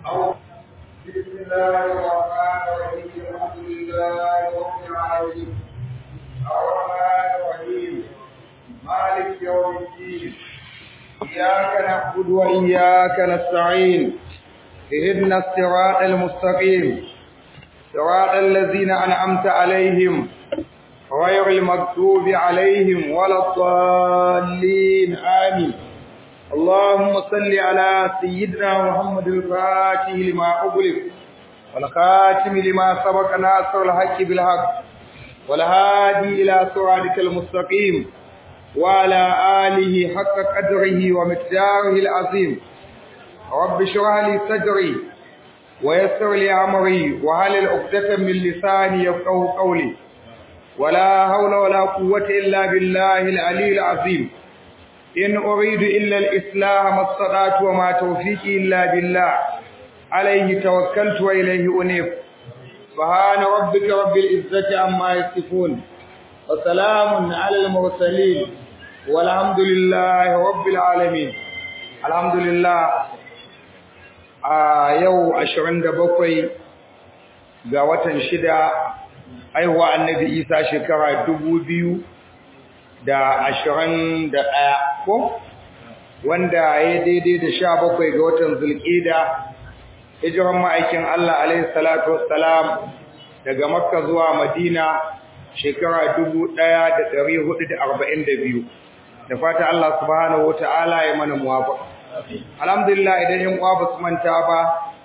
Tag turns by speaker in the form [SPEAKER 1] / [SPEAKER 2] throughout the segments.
[SPEAKER 1] بسم الله الرحمن الرحيم الحمد لله رب العالمين الرحمن الرحيم مالك يوم الدين إياك نعبد وإياك نستعين اهدنا الصراط المستقيم صراط الذين أنعمت عليهم غير المكتوب عليهم ولا الضالين آمين اللهم صل على سيدنا محمد الفاتح لما أغلق والخاتم لما سبق ناصر الحق بالحق والهادي إلى صراطك المستقيم وعلى آله حق قدره ومقداره العظيم رب اشرح لي صدري ويسر لي أمري وهل عقدة من لساني يفقه قولي ولا حول ولا قوة إلا بالله العلي العظيم إن أريد إلا الإصلاح ما استطعت وما توفيقي إلا بالله عليه توكلت وإليه أنيب سبحان ربك رب العزة عما يصفون وسلام على المرسلين والحمد لله رب العالمين الحمد لله a yau 27 ga watan shida haihuwa annabi isa shekara dubu biyu da ashirin da ɗaya ko wanda ya daidai da sha bakwai ga watan zulƙida hijiran ma'aikin Allah alaihi salatu wassalam daga makka zuwa madina shekara dubu ɗaya da ɗari hudu da arba'in da biyu da fata Allah subhanahu wa ta'ala ya mana muwafaqa alhamdulillah idan yan uwa basu manta ba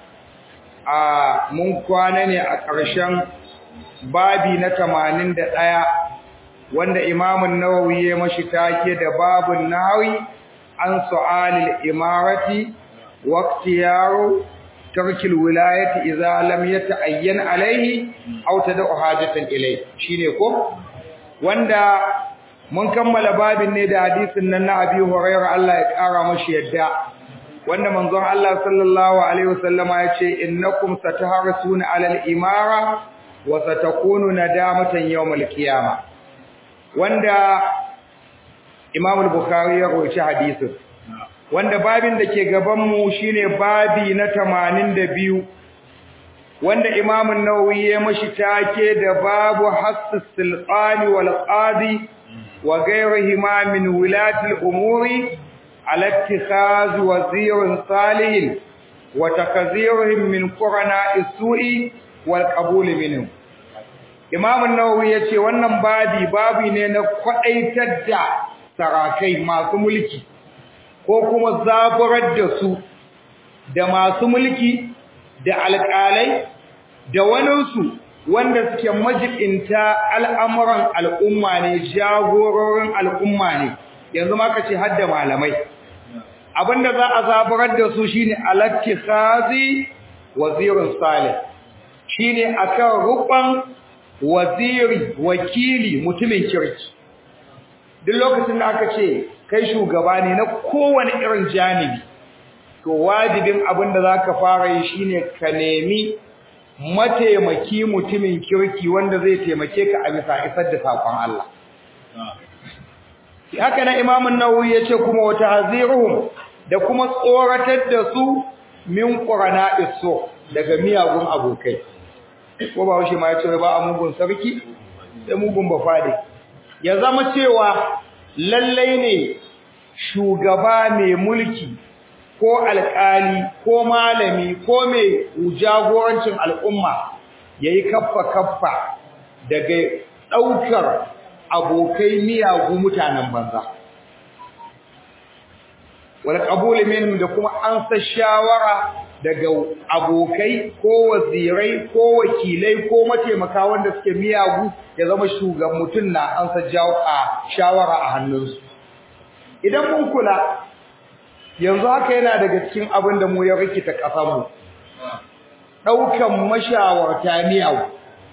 [SPEAKER 1] a mun kwana ne a ƙarshen babi na 81 wanda Imam an-Nawawi ya mashi take da babun nahawi an su'alil imarati wa ikhtiyaru tarkil wilayati idza lam yata'ayyan alayhi aw tad'u hajatan ilayhi shine ko wanda mun kammala babin ne da hadisin nan na Abi Hurairah Allah ya kara mashi yadda wanda manzon Allah sallallahu alaihi wasallama ya ce innakum sataharsuna alal imara wa satakunu nadamatan yawmal qiyamah wanda Imam al-Bukhari ya rawaita hadisin wanda babin da ke gaban mu shine babi na 82 wanda Imam an-Nawawi ya mashi take da babu hassus sulqani wal qadi وغيرهما من ولاة الأمور على اتخاذ وزير صالح وتكذيرهم من قرناء السوء والقبول منهم Imam an-Nawawi yace wannan babi babi ne na kwadaitar da sarakai masu mulki ko kuma zaburar da su da masu mulki da alƙalai da waninsu wanda suke majibinta al'amuran al'umma ne jagororin al'umma ne yanzu ma ka ce hadda malamai abinda za a zaburar da su shine alattikhazi wazirin salih shine akan rukun waziri wakili mutumin kirki duk lokacin da aka ce kai shugaba ne na kowane irin janibi to wajibin abinda zaka fara yi shine ka nemi mataimaki mutumin kirki wanda zai taimake ka a bisa isar da sakon Allah. Haka na Imam Nawawi yace kuma wata haziruhum da kuma tsoratar da su min qurana iso daga miyagun abokai. Ko ba shi ma yace ba a mugun sarki da mugun bafade. Ya zama cewa lallai ne shugaba mai mulki ko alƙali ko malami ko mai jagorancin al'umma yayi kaffa kaffa daga ɗaukar abokai miyagu mutanen banza wal qabul minhum da kuma an sa shawara daga abokai ko wazirai ko wakilai ko mataimaka wanda suke miyagu ya zama shugaban mutum na an sa shawara a hannunsu idan mun kula yanzu haka yana daga cikin abin da mu ya rikita ƙasarmu ɗaukan mashawarta miyawu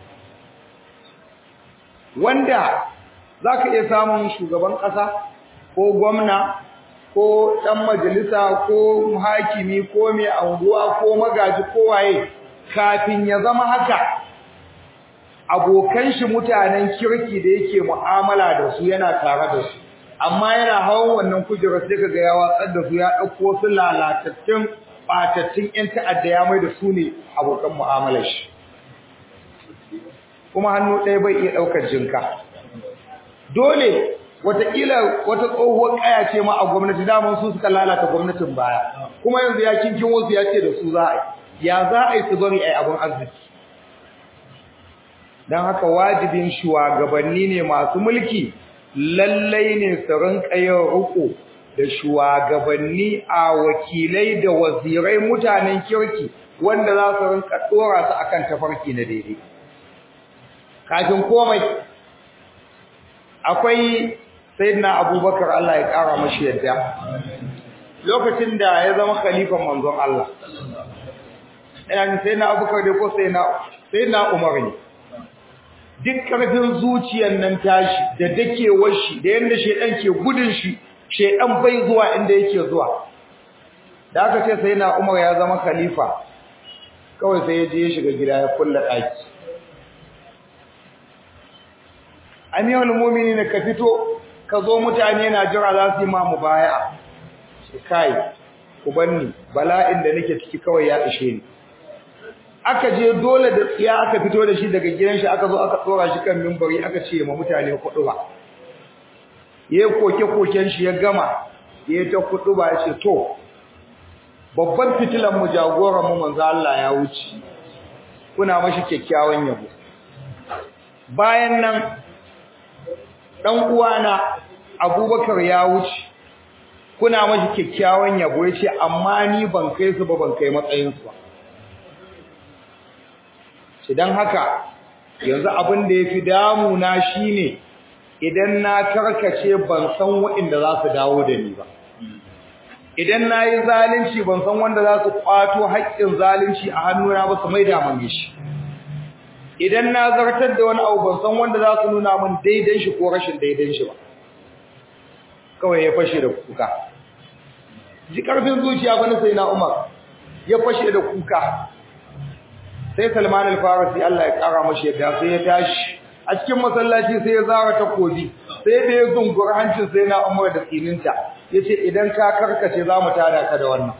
[SPEAKER 1] wanda za ka iya samun shugaban ƙasa ko gwamna ko ɗan majalisa ko hakimi ko mai anguwa ko magaji ko waye kafin ya zama haka abokan shi mutanen kirki da yake mu'amala da su yana tare da su amma yana hawan wannan kujerar sai kaga ya watsar da su ya dauko su lalatattun gurɓatattun 'yan ta'adda ya mai da su ne abokan mu'amalar shi kuma hannu ɗaya bai iya ɗaukar jinka dole wataƙila wata tsohuwar ƙaya ce ma a gwamnati daman su suka lalata gwamnatin baya kuma yanzu ya kinkin wasu ya ce da su za a yi ya za a yi su bari a yi abin arziki don haka wajibin shugabanni ne masu mulki lallai ne su rinka yin riko da shugabanni a wakilai da wazirai mutanen kirki wanda za su rinka dora su akan tafarki na daidai kafin komai akwai sayyidina abubakar Allah ya kara mashi yadda lokacin da ya zama khalifan manzon Allah ina ne sayyidina abubakar da ko sayyidina sayyidina umar ne duk karfin zuciyar nan tashi da dakewar shi da yanda shedan ke gudun shi shedan bai zuwa inda yake zuwa da aka ce sai na Umar ya zama khalifa kawai sai ya je ya shiga gida ya kulla daki amiyul mu'minin ka fito ka zo mutane na jira za su yi ma mubaya'a shi kai ku banni bala'in da nake ciki kawai ya ishe ni aka je dole da tsiya aka fito da shi daga gidan shi aka zo aka tsora shi kan mimbari aka ce ma mutane kudu ba yayi koke koken shi ya gama yayi ta kudu ba ya ce to babban fitilan mu jagoran mu manzo Allah ya wuce kuna mashi kyakkyawan yabo bayan nan dan uwana Abubakar ya wuce kuna mashi kyakkyawan yabo yace amma ni ban kai su ba ban kai matsayin su ba idan haka yanzu abin da yafi damuna shine idan na karkace ban san waɗanda za su dawo da ni ba idan nayi zalunci ban san wanda za su kwato haƙƙin zalunci a hannuna ba su maida min shi idan na zartar da wani abu ban san wanda za su nuna min daidan shi ko rashin daidan shi ba kawai ya fashe da kuka ji karfin zuciya bane sai na Umar ya fashe da kuka sai Salman al-Farisi Allah ya kara mashi yadda sai ya tashi a cikin masallaci sai ya zara takobi sai da ya zungura hancin sai na Umar da tsininta yace idan ka karkace zamu tada ka da wannan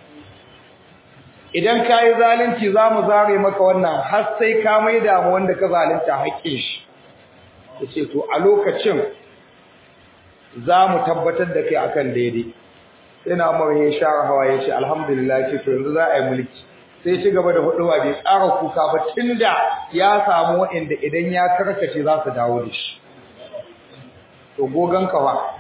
[SPEAKER 1] idan ka yi zalunci zamu zare maka wannan har sai ka maida mu wanda ka zalunta haƙƙin shi yace to a lokacin zamu tabbatar da kai akan daidai sai na Umar ya share hawa yace alhamdulillah ce to yanzu za a yi mulki sai ci gaba da huduwa bai ƙara kuka ba tunda ya samu waɗanda idan ya karkace za su dawo da shi to gogan kawa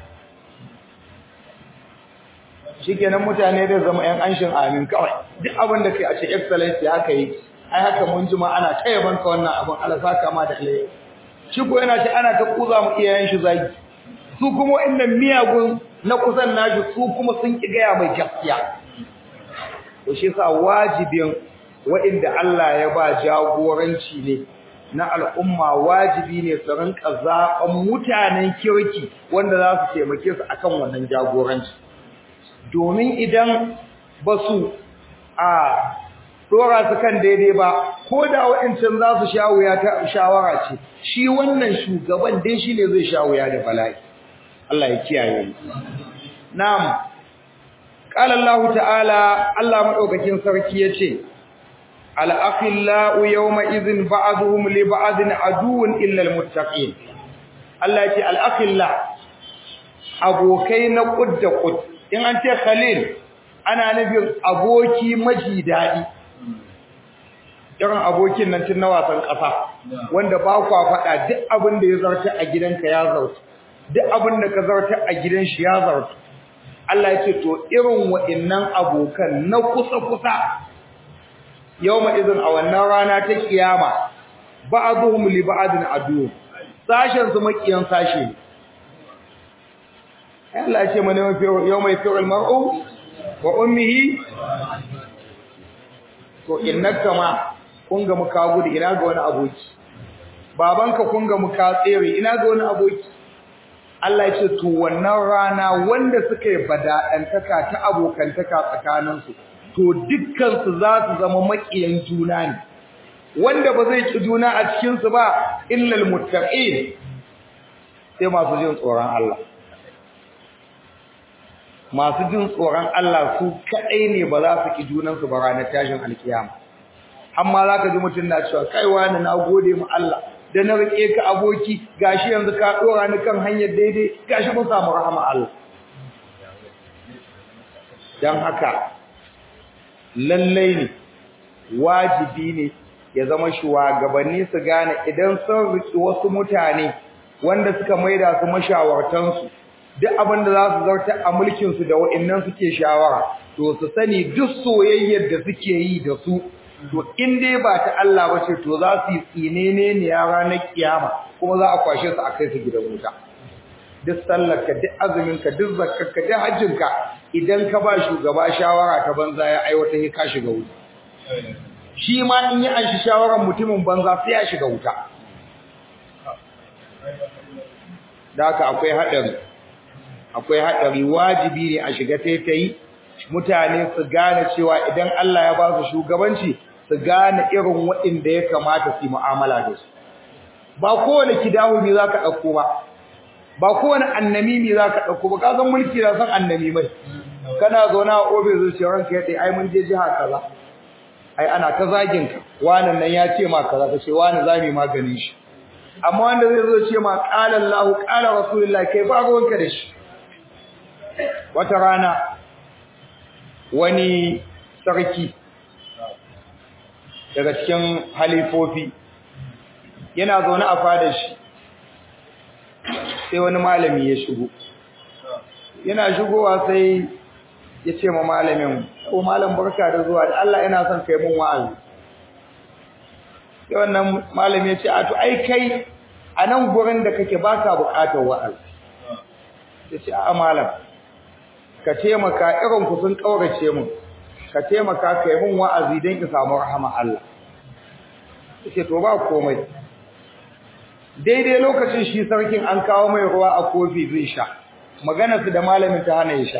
[SPEAKER 1] shikenan mutane da zama ƴan anshin amin kawai duk abin da kai a ce excellence haka yi ai haka mun jima ana ta yaban ka wannan abin Allah saka ma da alheri shi ko yana ce ana ta kuza mu iyayen shi zagi su kuma waɗannan miyagun na kusan nashi su kuma sun ki gaya mai gaskiya to shi yasa wajibin waɗanda Allah ya ba jagoranci ne na al'umma wajibi ne su rinka zaɓan mutanen kirki wanda za su taimake su akan wannan jagoranci domin idan ba su a dora su kan daidai ba ko da waɗancan za su sha wuya ta shawara ce shi wannan shugaban dai shi ne zai sha wuya da bala'i Allah ya kiyaye mu na'am قال الله تعالى الله مدوكين sarki yace al akhillau yawma idhin ba'dhum li ba'din aduwwun illa al muttaqin Allah yace al akhilla abokai na kudda kud in an ce khalil ana nufin aboki maji dadi irin abokin nan tun na wasan kasa wanda ba kwa fada duk abin da ya zarta a gidanka ya zarta duk abin da ka zarta a gidan shi ya zarta Allah ya ce to irin wa'annan abokan na kusa-kusa yawma idin a wannan rana ta kiyama ba'dhum li ba'din adu sashen su makiyan sashe Allah ya ce mana yawma yafiru al-mar'u wa ummihi to innaka ma kun ga muka gudu ina ga wani aboki babanka kun ga muka tsere ina ga wani aboki Allah ya ce to wannan rana wanda suka yi bada'antaka ta abokantaka tsakaninsu to dukkan su za su zama makiyan juna ne wanda ba zai ki juna a cikin su ba illal muttaqin sai masu jin tsoron Allah
[SPEAKER 2] masu jin tsoron Allah su kadai ne ba za su ki junan su ba ranar tashin alkiyama amma zaka ji mutun na cewa kai wani na gode mu Allah da na rike ka aboki gashi yanzu ka dora ni kan hanyar daidai gashi mun samu rahama Allah dan haka lallai ne wajibi ne ya zama shugabanni su gane idan sun riki wasu mutane wanda suka maida su mashawartansu duk abin da za su zarta a mulkin su da wa'annan suke shawara to su sani duk soyayyar da suke yi da su to in dai ba ta Allah bace to za su yi tsinene ne ya ranar kiyama kuma za a kwashe su a kai su gidan wuta duk sallarka duk azuminka duk zakkarka duk hajjinka idan ka ba shugaba shawara ta banza ya aiwata ya ka shiga wuta shi ma in yi an shi shawarar mutumin banza sai ya shiga wuta da haka akwai haɗari akwai haɗari wajibi ne a shiga taitayi mutane su gane cewa idan Allah ya ba su shugabanci su gane irin waɗanda ya kamata su yi mu'amala da su ba kowane kidahu ne za ka ɗauko ba ba kowane annami ne za ka ɗauko ba ka san mulki na san annami mai kana zaune a obe zuciyar ranka ya tsaye ai mun je jiha kaza ai ana ta zagin ka wannan nan ya ce ma kaza ka ce wani zami maganin shi amma wanda zai zo ce ma qala Allahu qala Rasulullah kai ba ruwanka da shi wata rana wani sarki daga cikin halifofi yana zaune a fadar shi sai wani malami ya shigo yana shigowa sai ya ce ma malamin ko malam barka da zuwa da Allah yana son kai mun wa'azi sai wannan malami ya ce a to ai kai a nan gurin da kake baka bukatar wa'azi ya ce a malam ka taimaka irin ku sun kaurace mun ka taimaka kai mun wa'azi don ki samu rahama Allah ya ce to ba komai daidai lokacin shi sarkin an kawo mai ruwa a kofi zai sha maganarsu da malamin ta hana ya sha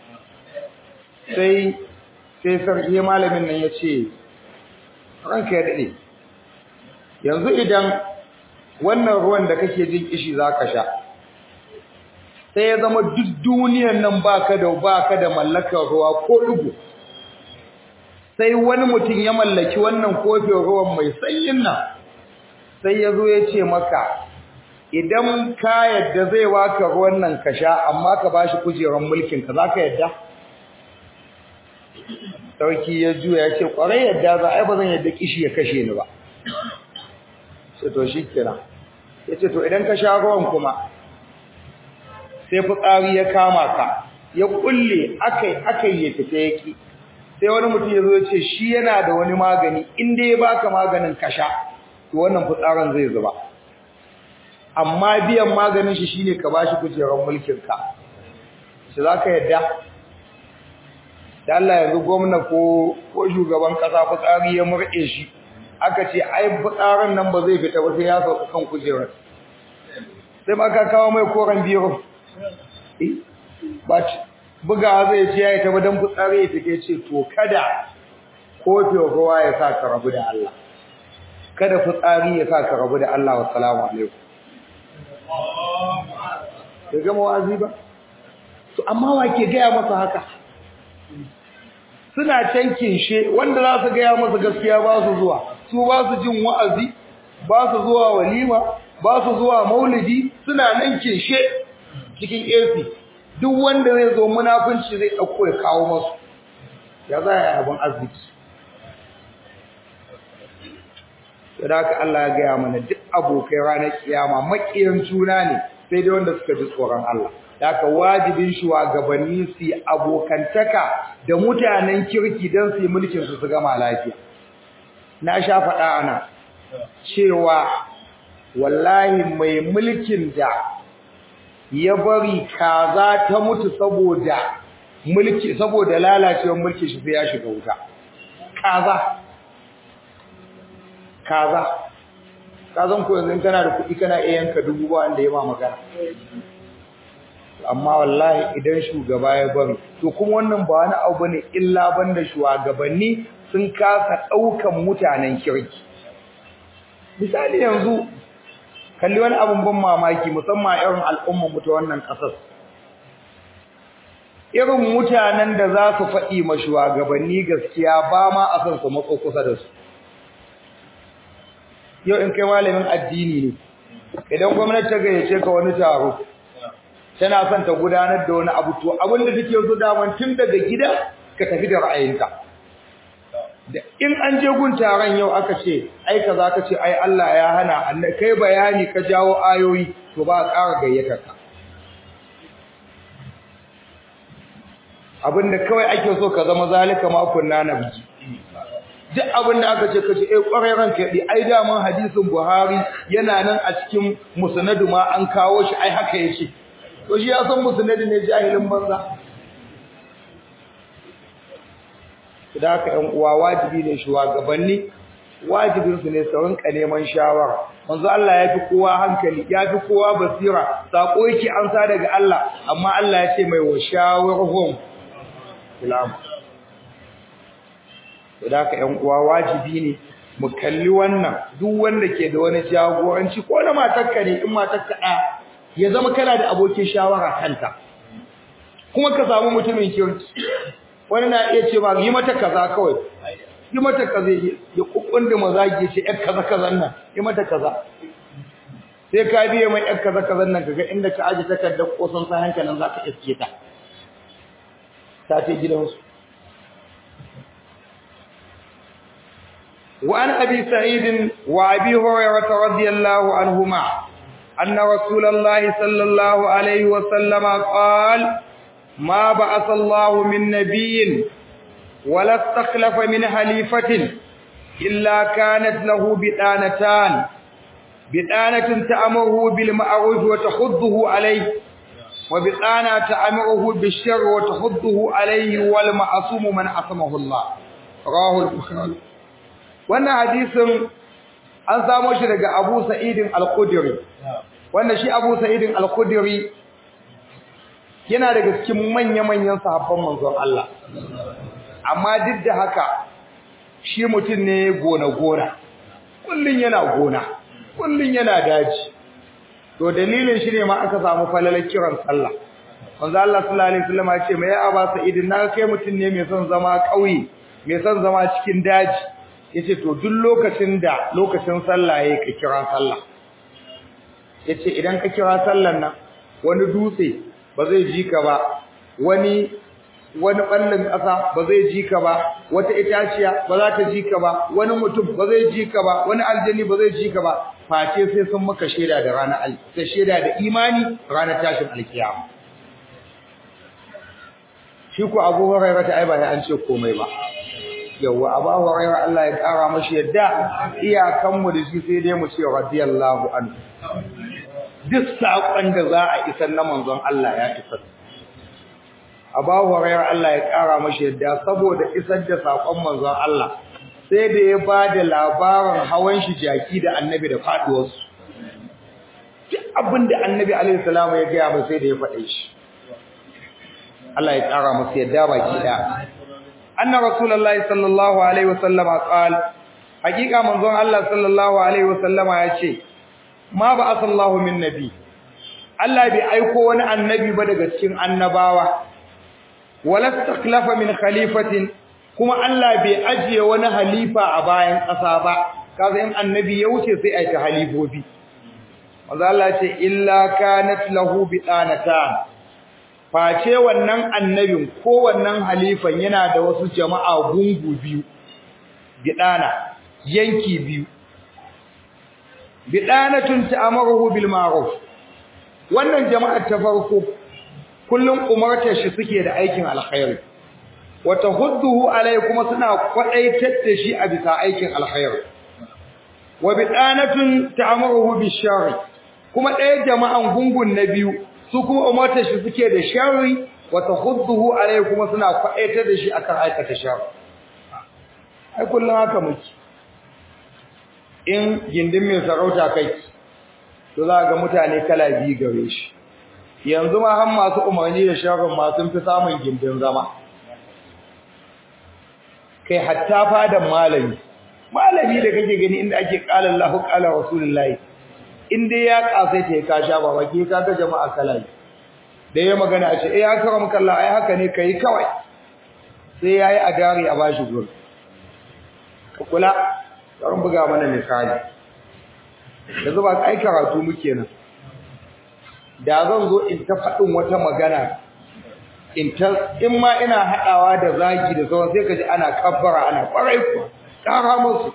[SPEAKER 2] sai sai sarki malamin nan ya ce ranka ya daɗe yanzu idan wannan ruwan da kake jin kishi za ka sha sai ya zama duk duniyan nan baka da baka da mallakar ruwa ko ɗigo sai wani mutum ya mallaki wannan kofin ruwan mai sanyin nan sai ya zo ya ce maka idan ka yadda zai waka ruwan nan ka sha amma ka bashi kujerar mulkin ka zaka yadda sarki ya juya ya ce kwarai yadda za ai ba zan yadda kishi ya kashe ni ba sai to shikenan yace to idan ka sha ruwan kuma sai fitsari ya kama ka ya kulle akai akai ya fita yaki sai wani mutum ya zo ya ce shi yana da wani magani in dai ya baka maganin ka sha to wannan fitsarin zai zuba amma biyan maganin shi shine ka bashi kujerar mulkin ka shi zaka yadda da Allah yanzu gwamna ko ko shugaban kasa fitsari ya murɗe shi aka ce ai fitsarin nan ba zai fita ba sai ya sauka kan kujerar sai ma ka kawo mai koran biro eh ba buga zai ce yayi ta badan fitsari ya fike ce to kada kofin ruwa ya sa ka rabu da Allah kada fitsari ya sa ka rabu da Allah wassalamu alaikum ya gama wazi ba to amma wa ke gaya masa haka suna can kinshe wanda za su gaya masa gaskiya ba su zuwa su ba su jin wa'azi ba su zuwa walima ba su zuwa maulidi suna nan kinshe cikin AC duk wanda zai zo munafunci zai dauko ya kawo masu ya za ya abin arziki da haka Allah ya gaya mana duk abokai ranar kiyama makiyan juna ne sai dai wanda suka ji tsoron Allah da haka wajibin shugabanni su abokantaka da mutanen kirki don su yi mulkin su su gama lafiya na sha faɗa ana cewa wallahi mai mulkin da ya bari kaza ta mutu saboda mulki saboda lalacewar mulki shi sai ya shiga wuta kaza kaza kazan ko yanzu kana da kuɗi kana iya yanka dubu ba wanda ya ma magana amma wallahi idan shugaba ya bari to kuma wannan ba wani abu bane illa banda shugabanni sun kasa daukan mutanen kirki misali yanzu kalli wani abun ban mamaki musamman irin al'umma mu ta wannan kasar irin mutanen da za su faɗi ma shugabanni gaskiya ba ma a san su matso kusa da su yau in kai malamin addini ne idan gwamnati ta gayyace ka wani taro tana son ta gudanar da wani abu to abin da take so daman tun daga gida ka tafi da ra'ayinka da in an je gun taron yau aka ce ai kaza ka ce ai Allah ya hana kai bayani ka jawo ayoyi to ba a ƙara gayyatar ka abinda kawai ake so ka zama zalika ma kunna nabji duk abinda aka ce kace eh kwarai ranka yadi ai da man hadisin Buhari yana nan a cikin musnadu ma an kawo shi ai haka yake to shi ya san musnadu ne jahilin banza da haka ɗan uwa wajibi ne shugabanni wajibin su ne su rinka neman shawara manzo Allah ya fi kowa hankali ya fi kowa basira sako yake amsa daga Allah amma Allah ya ce mai wa shawarhum filam da haka ƴan uwa wajibi ne mu kalli wannan duk wanda ke da wani jagoranci ko na matarka ne in matarka ɗaya ya zama kana da abokin shawara kanta kuma ka samu mutumin kirki wani na iya ce ma yi mata kaza kawai yi mata kaza ya kukkunda mazagi ce yar kaza kazan nan yi mata kaza sai ka biye mai yar kaza kazan nan kaga inda ka aje takardar kosan sa hankalin zaka iske ta ta ce gidansu وعن أبي سعيد وأبي هريرة رضي الله عنهما أن رسول الله صلى الله عليه وسلم قال ما بعث الله من نبي ولا استخلف من حليفة إلا كانت له بدانتان بدانة تأمره بالمعروف وتحضه عليه وبدانة تأمره بالشر وتحضه عليه والمعصوم من عصمه الله رواه البخاري wannan hadisin an samo shi daga Abu Sa'id al-Khudri wanda shi Abu Sa'id al-Khudri yana daga cikin manya-manyan sahabban manzon Allah amma duk da haka shi mutum ne gona-gona kullun yana gona kullun yana daji to dalilin shi ne ma aka samu falalar kiran sallah manzo Allah sallallahu alaihi wasallam ya ce mai Abu Sa'id na kai mutum ne mai son zama kauye mai son zama cikin daji yace to duk lokacin da lokacin sallah yake ka kira sallah yace idan ka kira sallan nan wani dutse ba zai ji ka ba wani wani ballin ƙasa ba zai ji ka ba wata itaciya ba za ta ji ka ba wani mutum ba zai ji ka ba wani aljani ba zai ji ka ba face sai sun maka shaida da ranar al ta shaida da imani ranar tashin alkiyama shi ko Abu Hurairah ta ai ba an ce komai ba yawa Abu Hurairah Allah ya kara mashi yadda iyakan mu da shi sai dai mu ce radiyallahu anhu duk saƙon da za a isar na manzon Allah ya isar. Abu Hurairah Allah ya ƙara mashi yadda saboda isar da saƙon manzon Allah sai da ya ba da labarin hawan shi jaki da annabi da faɗuwarsu. Duk abin da annabi alaihi salamu ya gaya mai sai da ya faɗe shi. Allah ya ƙara masa yadda baki ɗaya. Anna Rasulullahi sallallahu alaihi wasallama qal Hakika manzon Allah sallallahu alaihi wasallama ya ce ma ba asallahu min nabi Allah bai aiko wani annabi ba daga cikin annabawa wala taklafa min khalifatin kuma Allah bai ajiye wani halifa a bayan ƙasa ba kaza in annabi ya wuce sai ai ta halifofi manzo Allah ce illa kanat lahu bidanatan face wannan annabin ko wannan halifan yana da wasu jama'a gungu biyu bidana yanki biyu bidanatun ta'amaruhu bil ma'ruf wannan jama'ar ta farko kullum umartar shi suke da aikin alkhairi wa tahudduhu alai kuma suna kwadaitar da shi a bisa aikin alkhairi wa bidanatun ta'amaruhu bil sharri kuma ɗaya jama'an gungun na biyu su kuma umartar shi suke da sharri wa tahudduhu alai kuma suna kwadaitar da shi akan aikata sharri ai kullum haka muke in gindin mai sarauta kai to za ga mutane kala biyu gare shi yanzu ma har masu umarni da sharrin ma sun fi samun gindin zama kai hatta fadan malami malami da kake gani inda ake qala Allahu qala Rasulullahi in dai ya kasai ta ka sha baba ke ka ga jama'a kala da ya magana a ce eh an kara maka Allah ai haka ne kai kawai sai yayi a dare a bashi gurin ka kula bari buga mana misali yanzu ba kai karatu muke nan da zan zo in ta faɗin wata magana in ta in ma ina haɗawa da zagi da sauran sai ka ji ana kabbara ana ƙwarai kuwa ƙara musu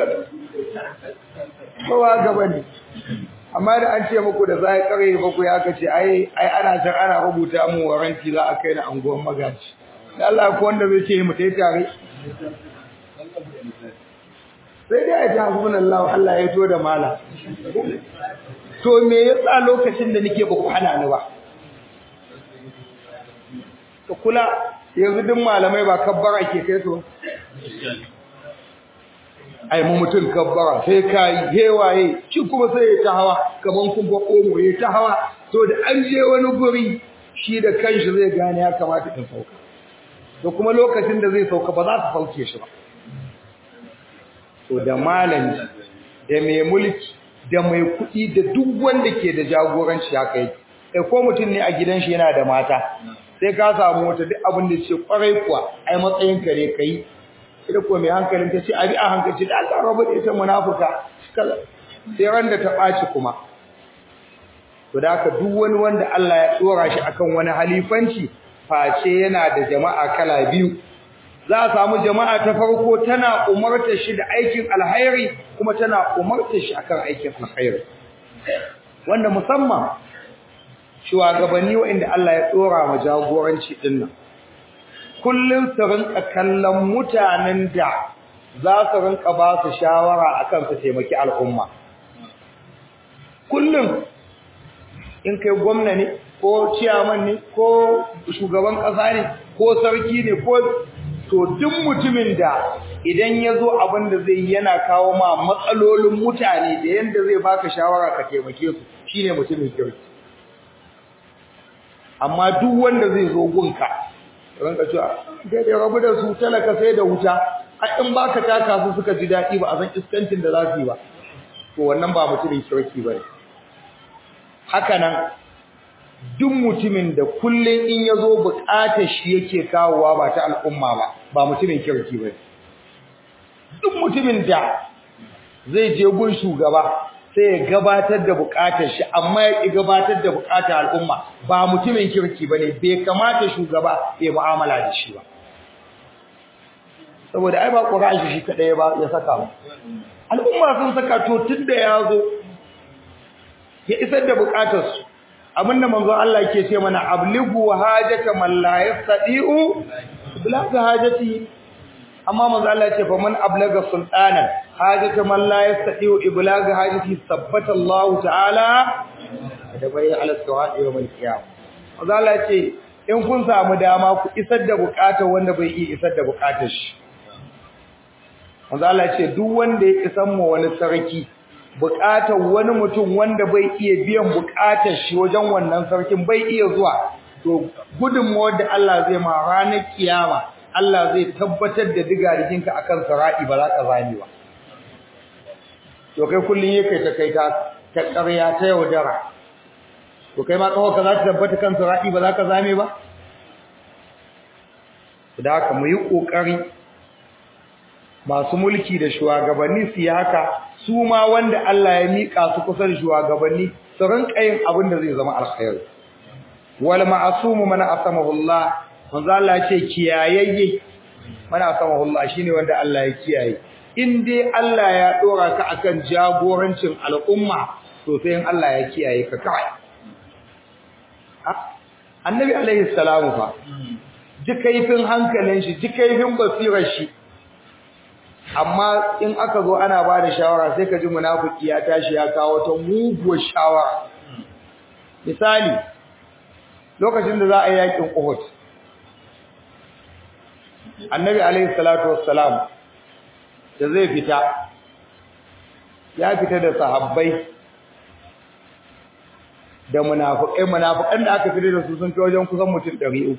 [SPEAKER 2] kowa gaba ne amma da an ce muku da zai kare baku ya kace ai ai ana can ana rubuta mu waranti za a kai na anguwan magaji da Allah ko wanda zai ce mu tai tare sai dai ya ji Allah Allah ya to da mala to me yasa lokacin da nake ba ku hana ni ba ka kula yanzu duk malamai ba kabbara ke kai su ai mu mutum kabbara sai kai hewaye shi kuma sai ya ta hawa kaman kun ba komo ya ta hawa to da an je wani guri shi da kanshi zai gane ya kamata in sauka to kuma lokacin da zai sauka ba za su sauke shi ba to da malami da mai mulki da mai kuɗi da duk wanda ke da jagoranci haka yake sai ko mutum ne a gidan shi yana da mata sai ka samu wata duk abin da ce kwarai kuwa ai matsayin ka ne kai ita ko mai hankalin ta ce abi a hankali da Allah rabu da ita munafuka sai ran da ta ɓaci kuma to da haka duk wani wanda Allah ya tsora shi akan wani halifanci face yana da jama'a kala biyu za a samu jama'a ta farko tana umarta shi da aikin alhairi kuma tana umarta shi akan aikin alhairi wanda musamman shugabanni waɗanda Allah ya tsora ma jagoranci din nan kullum su rinka kallon mutanen da za su rinka ba su shawara akan su taimaki al'umma kullum in kai gwamna ne ko ciyaman ne ko shugaban ƙasa ne ko sarki ne ko to duk mutumin da idan ya zo abin da zai yana kawo ma matsalolin mutane da yadda zai baka shawara ka taimake su shine mutumin kirki amma duk wanda zai zo gunka ranka cewa kai da rabu da su talaka sai da wuta a in baka taka su suka ji daɗi ba a san iskancin da za su yi ba to wannan ba mutumin kirki ba ne haka nan duk mutumin da kullum in ya zo buƙatar shi yake kawowa ba ta al'umma ba ba mutumin kirki ba duk mutumin da zai je gun shugaba sai ya gabatar da buƙatar shi amma ya ƙi gabatar da buƙatar al'umma ba mutumin kirki ba ne bai kamata shugaba ya mu'amala da shi ba saboda ai ba ƙura shi kaɗai ba ya saka ba al'umma sun saka to tun da ya zo ya isar da buƙatarsu abinda manzon Allah ke ce mana ablighu hajata man la yastati'u bilagha hajati amma manzon Allah ya ce fa man ablaga sultanan hajata man la yastati'u iblagha hajati sabbata Allah ta'ala da bai ala sawadi yawm al-qiyam manzon Allah ya ce in kun samu dama ku isar da bukatar wanda bai iya isar da bukatar shi manzon Allah ya ce duk wanda ya isan mu wani sarki buƙatar wani mutum wanda bai iya biyan buƙatar shi wajen wannan sarkin bai iya zuwa to gudunmawar da Allah zai ma ranar kiyama Allah zai tabbatar da digariginka akan sara'i ba za ka zame ba to kai kullun yake ta kai ta ta ƙarya ta yaudara to kai ma kawo ka za ta tabbata kan sara'i ba za ka zame ba da haka mu yi ƙoƙari masu mulki da shugabanni su yi haka su ma wanda Allah ya mika su kusa da shugabanni su rinka yin abin da zai zama alkhairi wal ma'sumu man asamahu Allah manzo Allah ce kiyayayye man asamahu Allah shine wanda Allah ya kiyaye in dai Allah ya dora ka akan jagorancin al'umma to sai in Allah ya kiyaye ka kai annabi alaihi salamu fa ji kaifin hankalin shi ji kaifin basirar shi amma in aka zo ana ba da shawara sai ka ji munafiki ya tashi ya kawo ta muguwar shawara misali lokacin da za a yi yakin Uhud annabi alaihi salatu wassalam da zai fita ya fita da sahabbai da munafikai munafikan da aka fita da su sun kai wajen kusan mutum 300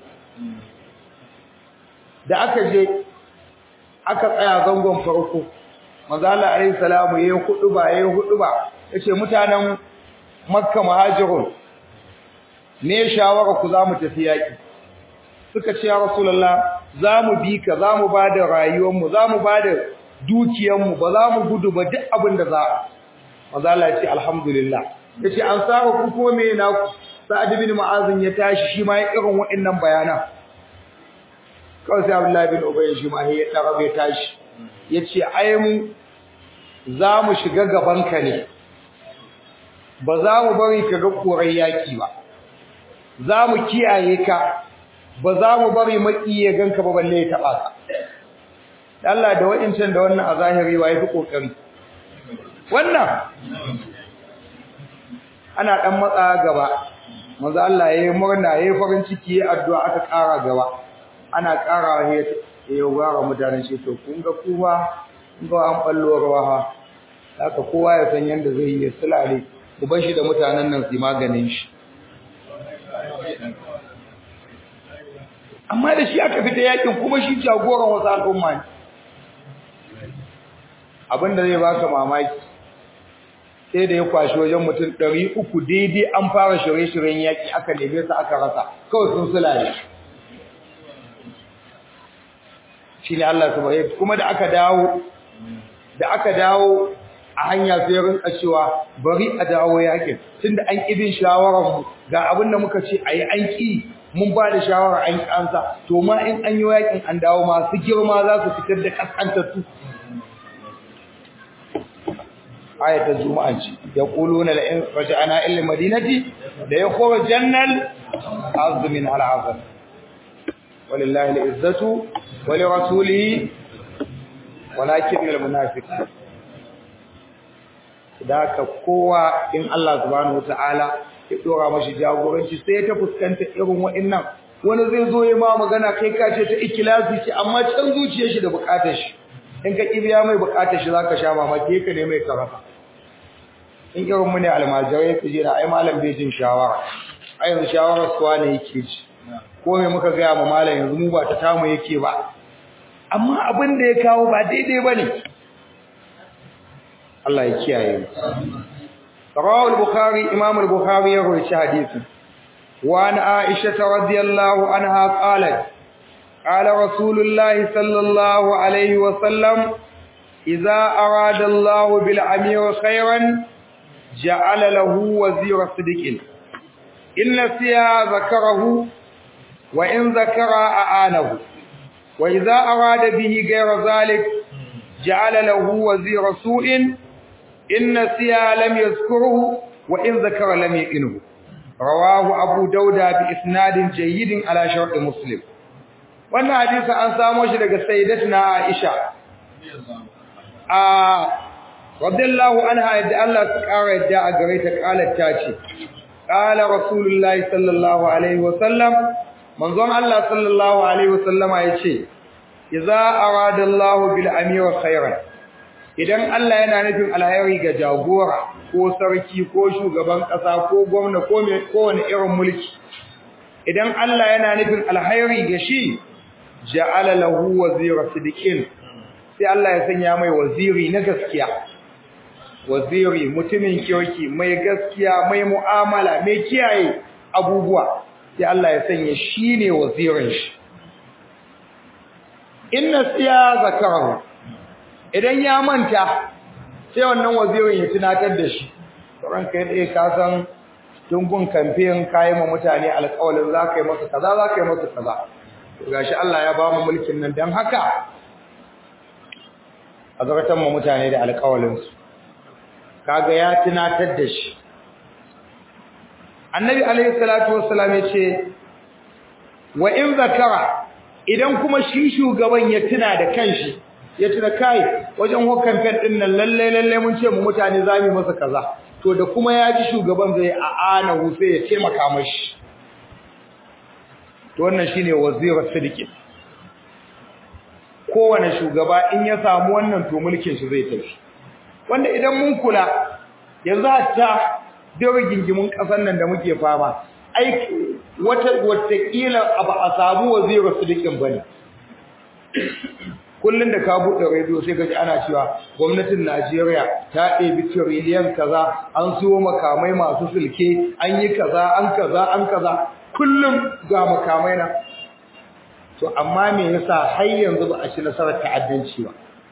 [SPEAKER 2] da aka je aka tsaya zangon farko manzo Allah alayhi salamu yayin huduba yayin huduba yace mutanen Makka muhajirun me shawara ku za mu tafi yaki suka ce ya rasulullah za mu bi ka za mu ba da rayuwarmu za mu ba da dukiyarmu ba za mu gudu ba duk abin da za a maza Allah ya ce alhamdulillah ya ce an saba ku ko me na ku sa'ad bin mu'azin ya tashi shi ma ya irin waɗannan bayanan kawai sai abdullahi bin ubay shi ma ya tsara bai tashi ya ce ai mu za mu shiga gaban ka ne ba za mu bari ka ga koran yaki ba za mu kiyaye ka ba za mu bari maki ya ganka ba balle ya taba ka Allah da wa'incan da wannan a zahiri wa yafi kokari wannan ana dan matsa gaba manzo Allah yayi murna yayi farin ciki yayi addu'a aka ƙara gaba ana ƙara he ya gara mutanen shi to kun ga kuma kun ga an ballo rawa haka kowa ya san yanda zai yi sulale ku bar shi da mutanen nan su maganin shi amma da shi aka fita yakin kuma shi jagoran wasu al'umma ne abinda zai baka mamaki sai da ya kwashi wajen mutum ɗari uku daidai an fara shirye-shiryen yaƙi aka neme su aka rasa kawai sun sulale shi ne Allah subhanahu kuma da aka dawo da aka dawo a hanya sai rinka cewa bari a dawo yaƙin tunda an ƙibin shawarar mu ga abin da muka ce ayi an ƙi mun ba da shawara an kansa to ma in an yi yaƙin an dawo masu girma za su fitar da kaskantattu ayatul juma'a ce yaquluna la in raja'na ila madinati la yakhrujanna al-azm min al-azm walillahi al-izzatu wa li rasulihi walakin al-munafiq ka kowa in Allah subhanahu wataala ya dora mashi jagoranci sai ta fuskanta irin wa'annan wani zai zo ya ma magana kai ka ce ta ikhlasi ce amma can zuciyar shi da bukatar shi in ka kibiya mai bukatar shi zaka sha mamaki ka ne mai karata in irin mu ne almajirai ku jira ai malam bai jin shawara ai yanzu shawarar suwa ne yake ji ko me muka ga mu malam yanzu mu ba ta tamu yake ba amma abin da ya kawo ba daidai bane Allah ya kiyaye mu رواه البخاري امام البخاري يروي حديث وعن عائشه رضي الله عنها قالت قال رسول الله صلى الله عليه وسلم اذا اراد الله بالامير خيرا جعل له وزير صدق ان نسيا ذكره وان ذكر اعانه واذا اراد به غير ذلك جعل له وزير سوء إن نسيا لم يذكره وإن ذكر لم يقنه رواه أبو داود بإسناد جيد على شرط مسلم wannan hadisi an samo shi daga sayyidatuna Aisha a radiyallahu anha yadda Allah ya kara yadda a gare ta kalar ta ce qala rasulullahi sallallahu alaihi wa sallam manzon Allah sallallahu alaihi wa sallama yace idza arada Allah bil amir khairan idan Allah yana nufin alheri ga jagora ko sarki ko shugaban kasa ko gwamna ko mai kowane irin mulki idan Allah yana nufin alheri ga shi ja'ala lahu wazira sidiqin sai Allah ya sanya mai waziri na gaskiya waziri mutumin kirki mai gaskiya mai mu'amala mai kiyaye abubuwa sai Allah ya sanya shine wazirin shi inna siya zakarahu idan ya manta sai wannan wazirin ya tunatar da shi sauran kai dai ka san tungun kamfen kayan ma mutane alƙawarin za ka yi masa kaza za ka yi masa kaza to gashi Allah ya ba mu mulkin nan dan haka a zartan mu mutane da alƙawarin su kaga ya tunatar da shi annabi alaihi salatu wassalam ya ce wa in zakara idan kuma shi shugaban ya tuna da kanshi ya tuna kai wajen hukan fen din nan lalle lalle mun ce mu mutane zamu masa kaza to da kuma ya ji shugaban zai aana hu sai ya taimaka mashi to wannan shine wazira sidiki kowane shugaba in ya samu wannan to mulkin shi zai tafi wanda idan mun kula yanzu hatta da rigingimun kasar nan da muke fama ai wata wata kila ba a samu wazira sidikin bane kullun da ka buɗe rediyo sai ka ji ana cewa gwamnatin Najeriya ta ɗebi tiriliyan kaza an siyo makamai masu sulke an yi kaza an kaza an kaza kullum ga makamai na to amma me yasa har yanzu ba a ci nasarar ta'addanci ba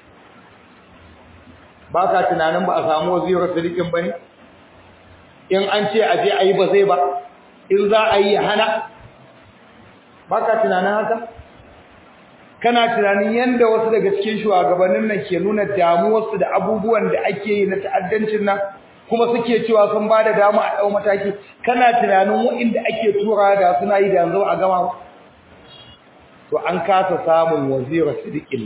[SPEAKER 2] ba ka tunanin ba a samu wazirar sadiqin ba ne in an ce a je a yi ba zai ba in za a yi ya hana ba ka tunanin haka kana tunanin yadda wasu daga cikin shugabannin nan ke nuna damuwarsu da abubuwan da ake yi na ta'addancin nan kuma suke cewa sun ba da damu a ɗau mataki kana tunanin waɗanda ake tura da suna yi da yanzu a gama to an kasa samun wazirar sadiqin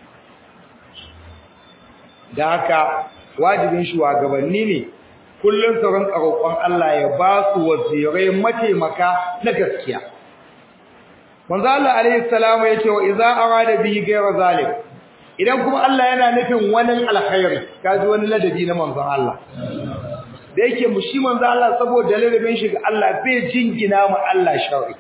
[SPEAKER 2] da haka wajibin shugabanni ne kullun su rinka roƙon Allah ya ba su wazirai mataimaka na gaskiya manzo Allah alaihi salamu yace wa idza arada bihi ghayra zalim idan kuma Allah yana nufin wani alkhairi kaji wani ladabi na manzon Allah da yake mu shi manzo Allah saboda ladabin shi ga Allah bai jingina mu Allah sharri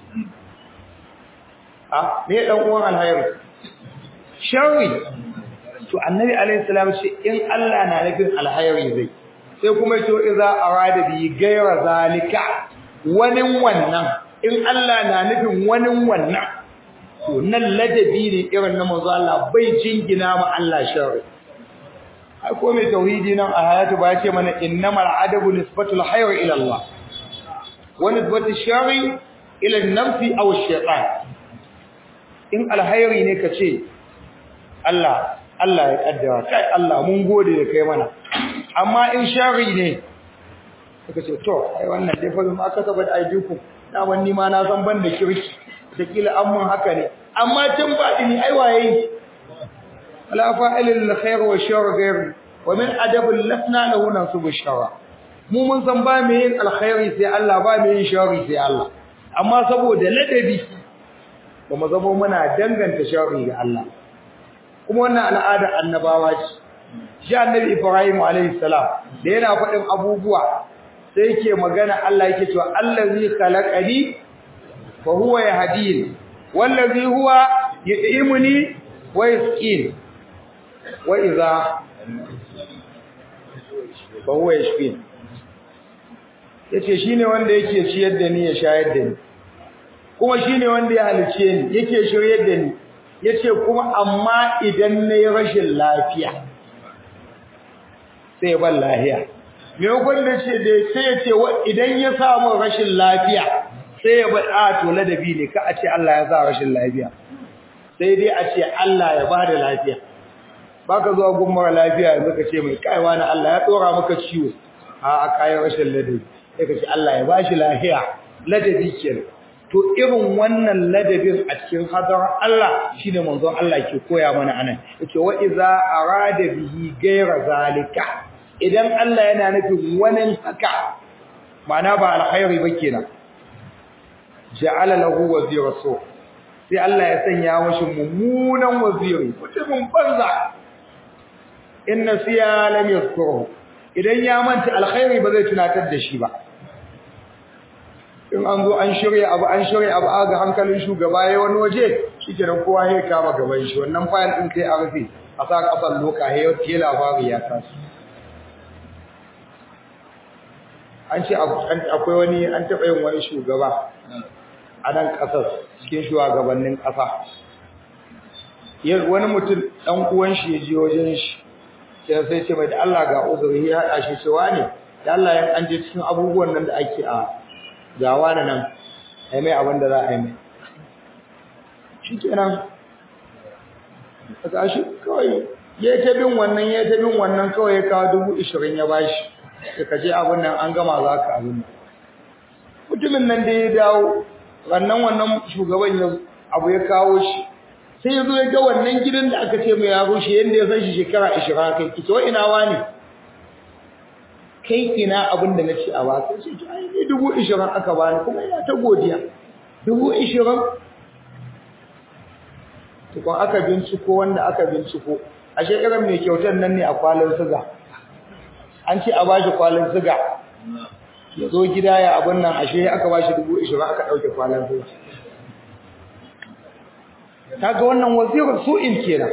[SPEAKER 2] ah me dan uwan alkhairi sharri to annabi alaihi salam ce in Allah na nufin alkhairi zai sai kuma to idza arada bi ghayra zalika wani wannan in Allah na nufin wani wannan to nan ladabi ne irin na manzo Allah bai jingina ma Allah sharri ai ko mai tauhidi nan a hayatu ba ce mana innamal adabu nisbatul khayr ila Allah wa nisbatul sharri ila an-nafsi aw ash-shaytan in alhayri ne kace Allah Allah ya kaddara kai Allah mun gode da kai mana amma in shari ne suka ce to ai wannan dai fa ma aka saba da aidiku na wani ma na san ban da kirki da kila an mun haka ne amma tun ba ni ai waye ala fa'ilil khair wa shar ghair wa min adab lasna lahu nasubu shara mu mun san ba me yin alkhairi sai Allah ba me yin shari sai Allah amma saboda ladabi ba mu zama muna danganta shari ga Allah kuma wannan al'adar annabawa ce shi annabi Ibrahim alayhi salam da yana faɗin abubuwa sai yake magana Allah yake cewa allazi khalaqani fa huwa yahdini wallazi huwa yut'imuni wa yasqin wa idha fa huwa yashfin yace shine wanda yake ciyar da ni ya shayar da ni kuma shine wanda ya halice ni yake shiryar da ni yace kuma amma idan nayi rashin lafiya sai ban lafiya me wanda ce da sai yace idan ya samu rashin lafiya sai ya bada to ladabi ne ka a ce Allah ya sa rashin lafiya sai dai a ce Allah ya bada lafiya baka zuwa gummar lafiya yanzu ka ce mai kaiwa na Allah ya tsora maka ciwo a a kayan rashin ladabi sai ka ce Allah ya bashi lafiya ladabi kenan to irin wannan ladabin a cikin hadarar Allah shine manzon Allah ke koya mana anan yace wa iza arada bihi ghayra zalika idan Allah yana nufin wani haka ma'ana ba alkhairi ba kenan ja'ala lahu wazira so sai Allah ya sanya mashi mummunan waziri mutumin banza in nasiya lam yazkuru idan ya manta alkhairi ba zai tunatar da shi ba in an zo an shirya abu an shirya abu aga hankalin shugaba yayin wani waje shikenan kowa ya kama gaban shi wannan fayil din sai a rufe a sa kasan loka he ke labari ya taso an ce akwai wani an taɓa yin wani shugaba a nan ƙasar cikin shugabannin ƙasa wani mutum ɗan uwan shi ya je wajen shi sai sai ce mai da Allah ga uzuri ya haɗa shi cewa ne da Allah yan an je cikin abubuwan nan da ake a gawa da nan ai mai abin da za a yi mai shi kenan a tashi kawai ya ta bin wannan ya ta bin wannan kawai ya kawo dubu ishirin ya bashi da ka je abin nan an gama za ka abin mutumin nan da ya dawo wannan wannan shugaban ya abu ya kawo shi sai ya zo ya ga wannan gidan da aka ce mai ya rushe yadda ya san shi shekara ashirin kai ki to ina wani kai ina abin da na ce a ba sai ce ai ni dubu ishirin aka bani kuma ina ta godiya dubu ishirin tukun aka binciko wanda aka binciko ashe irin mai kyautar nan ne a kwalin siga an ce a bashi kwalin siga ya zo gida ya abin nan ashe aka bashi dubu ishirin aka ɗauke kwalin siga kaga wannan wazirin su'in kenan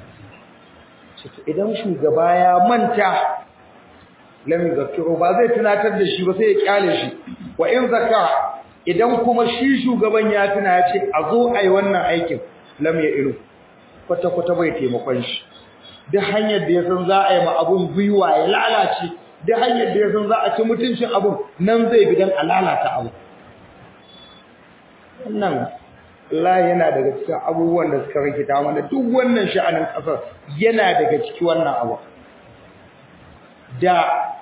[SPEAKER 2] idan shugaba ya manta lam yuzakkiru ba zai tunatar da shi ba sai ya kyale shi wa in zakara idan kuma shi shugaban ya tuna ya ce a zo ai wannan aikin lam ya ilu kwata kwata bai taimakon shi duk hanyar da ya san za a yi ma abun gwiwa ya lalace duk hanyar da ya san za a ci mutuncin abun nan zai bi dan a lalata abu wannan Allah yana daga cikin abubuwan da suka rikita mana duk wannan sha'anin kasar yana daga cikin wannan abu da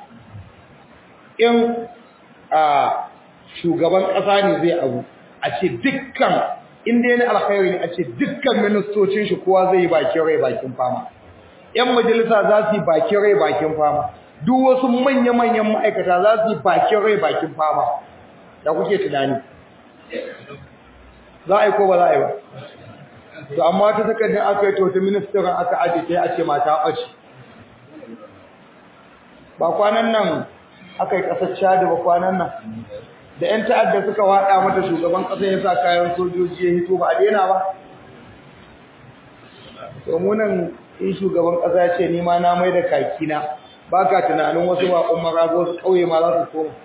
[SPEAKER 2] in a shugaban ƙasa ne zai abu a ce dukkan inda yana alkhairi ne a ce dukkan ministocin shi kowa zai yi bakin rai bakin fama yan majalisa za su yi bakin rai bakin fama duk wasu manya-manyan ma'aikata za su yi bakin rai bakin fama da kuke tunani za a yi ko ba za a yi ba to amma ta takardar aka yi to ta ministan aka aje ta a ce mata ɓace ba kwanan nan aka yi ƙasar Chad ba kwanan nan da ƴan ta'adda suka waɗa mata shugaban ƙasa ya sa kayan sojoji ya hito ba a daina ba to mu nan in shugaban ƙasa ya ce ni ma na mai da kakina ba ka tunanin wasu baƙon marago wasu ƙauye ma za su koma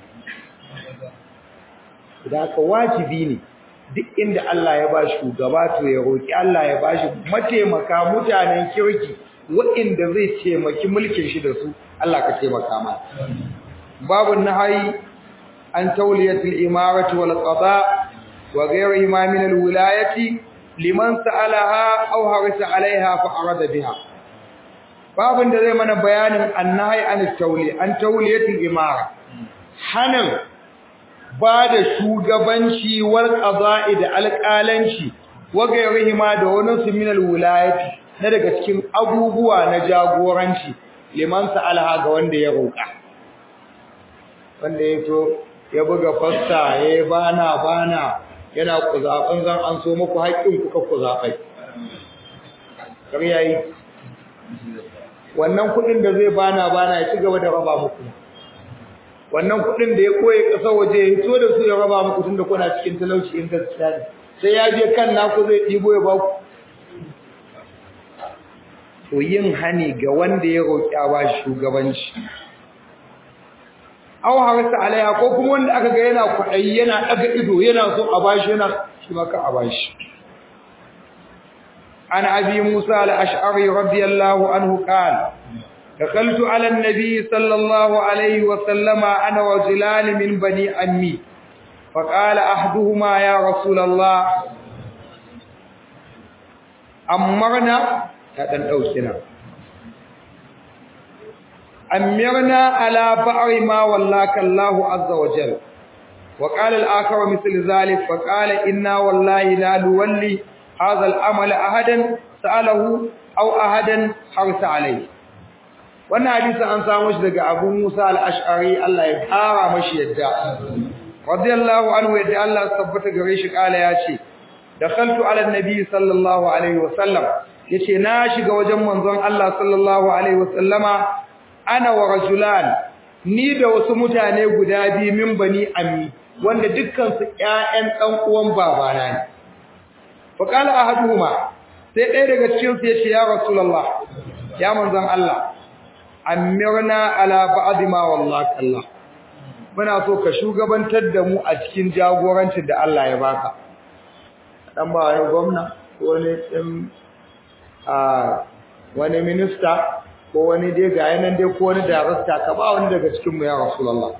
[SPEAKER 2] da haka wajibi ne duk inda Allah ya ba shugaba to ya roƙi Allah ya ba shi mataimaka mutanen kirki waɗanda zai taimaki mulkin shi da su Allah ka taimaka mana babu nahyi an tawliyatul imarati wal qada wa ghayrihi ma min al wilayati liman sa'alaha aw harisa alaiha fa arada biha babun da zai mana bayanin annahi an tawli an tawliyatul imara hanan ba da shugabanci wal qada'i da alƙalanci wa ghayrihi ma da wani su min al wilayati na daga cikin abubuwa na jagoranci liman sa'alaha ga wanda ya roƙa wanda ya to ya buga fasta ya bana bana yana kuzafin zan an so muku haƙƙin kuka kuzafai kar yayi wannan kuɗin da zai bana bana ya ci gaba da raba muku wannan kuɗin da ya koye ƙasa waje ya hito da su ya raba muku tunda kuna cikin talauci in gaskiya ne sai ya je kan naku zai ɗibo ya ba ku to yin hani ga wanda ya roƙi a bashi shugabanci aw harsa alaiha ko kuma wanda aka ga yana kwaɗayi yana ɗaga ido yana so a bashi yana shi maka a bashi an abi musa al-ash'ari radiyallahu anhu qala دخلت على النبي صلى الله عليه وسلم أنا رجلان من بني أمي فقال أحدهما يا رسول الله أمرنا ta dan dauke na amirna ala ba'i ma wallaka Allah azza wa jalla wa qala al-akhar mithl zalik fa qala inna wallahi la nuwalli hadha al-amal ahadan sa'alahu aw ahadan harsa alayhi wannan hadisi an samu shi daga Abu Musa al-Ash'ari Allah ya fara mashi yadda radiyallahu anhu yadda Allah tabbata gare shi kala ya ce dakhaltu ala an-nabi sallallahu alaihi wa sallam yace na shiga wajen manzon Allah sallallahu alaihi wasallama ana wa rajulan ni da wasu mutane guda biyu min bani ammi wanda dukkan su ƴaƴan dan uwan babana ne fa qala ahaduhuma sai ɗaya daga cikin su yace ya rasulullah ya manzon Allah amirna ala ba'd ma wallahi Allah muna so ka shugabantar da mu a cikin jagorancin da Allah ya baka dan ba wani gwamna ko ne a wani minista ko wani dai ga yanan dai ko wani darasta ka ba wani daga cikin mu ya rasulullah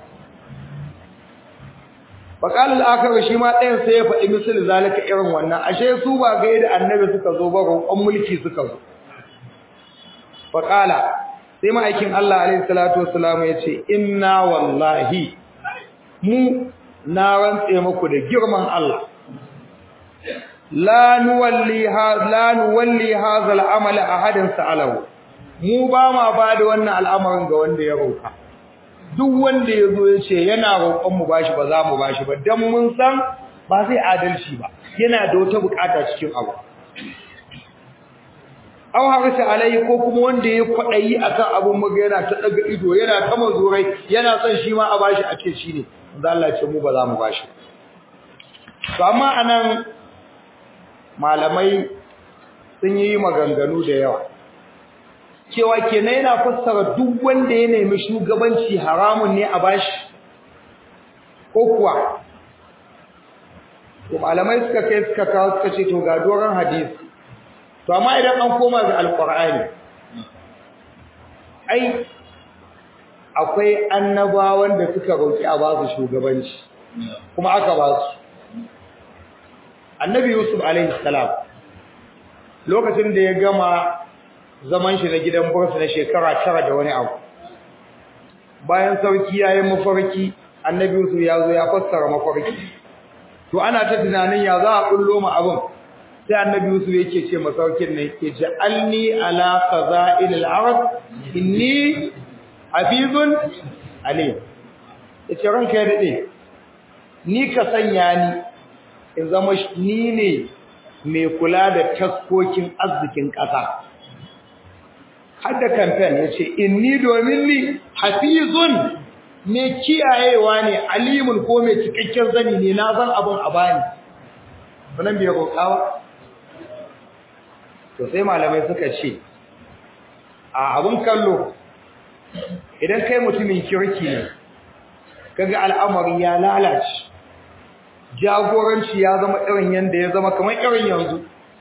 [SPEAKER 2] faqal al-akhar shi ma ɗayan sai ya faɗi misal zalika irin wannan ashe su ba ga da annabi suka zo ba roƙon mulki suka zo faqala sai ma'aikin Allah alaihi salatu wassalam ya ce inna wallahi mu na rantse muku da girman Allah la nuwalli ha la nuwalli hadha al-amal ahadan sa'alahu mu ba ma ba da wannan al'amarin ga wanda ya roka duk wanda yazo ya ce yana roƙon mu bashi ba za mu bashi ba dan mun san ba zai adalci ba yana da wata bukata cikin abu aw harisa alai ko kuma wanda ya kwadayi akan abun muga yana ta daga ido yana ta mazurai yana son shi ma a bashi a ce shine manzo Allah ya ce mu ba za mu bashi to amma anan malamai sun yi maganganu da yawa cewa kenan yana fassara duk wanda ya nemi shugabanci haramun ne a bashi ko kuwa to malamai suka kai suka kawo suka ce to ga doron hadisi to amma idan an koma ga alqur'ani ai akwai annabawan da suka roki a ba su shugabanci kuma aka ba su annabi yusuf alaihi salam lokacin da ya gama zaman shi na gidan bursu na shekara tara da wani abu bayan sarki ya yi mafarki annabi yusuf ya zo ya fassara mafarki to ana ta tunanin ya za a kullo ma abin sai annabi yusuf yake ce masaukin ne ke ja'alni ala qaza'il al-ard inni hafizun alim yace ranka ya dade ni ka sanya ni in zama ni ne mai kula da taskokin arzikin ƙasa har da campaign yace inni domin ni hafizun mai kiyayewa ne alimun ko mai cikakken zani ne na san abin a bani wannan bai roƙawa to sai malamai suka ce a abin kallo idan kai mutumin kirki ne kaga al'amari ya lalace jagoranci ya zama irin yanda ya zama kamar irin yanzu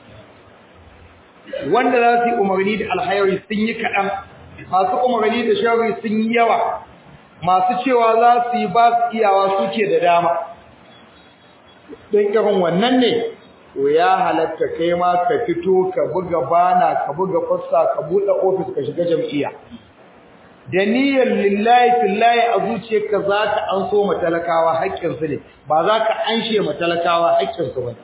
[SPEAKER 2] wanda za su yi umarni da alhairi sun yi kaɗan masu umarni da shari sun yi yawa masu cewa za su yi ba su iyawa suke da dama don irin wannan ne to ya halatta kai ma ka fito ka buga bana ka buga fassa ka buɗe ofis ka shiga jam'iyya da niyyar lillahi fillahi a zuciyarka za ka an so matalakawa haƙƙinsu ne ba za ka anshe matalakawa haƙƙinsu ba